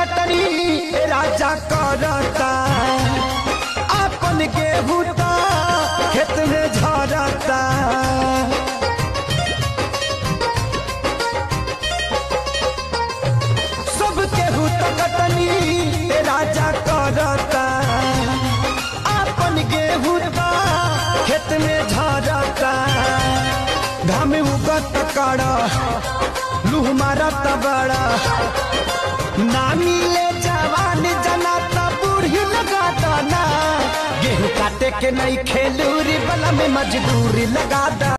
कटनी ए राजा करता अपन गेहूं ता खेत में झरता सब गेहूं ता कटनी ए राजा करता अपन गेहूं ता खेत में झरता घाम उगत कड़ा लूह मारत बड़ा ना मिले जवान जना त बूढ़ी लगा ना गेहूं काटे के नहीं खेलूरी बला में मजदूरी लगा दा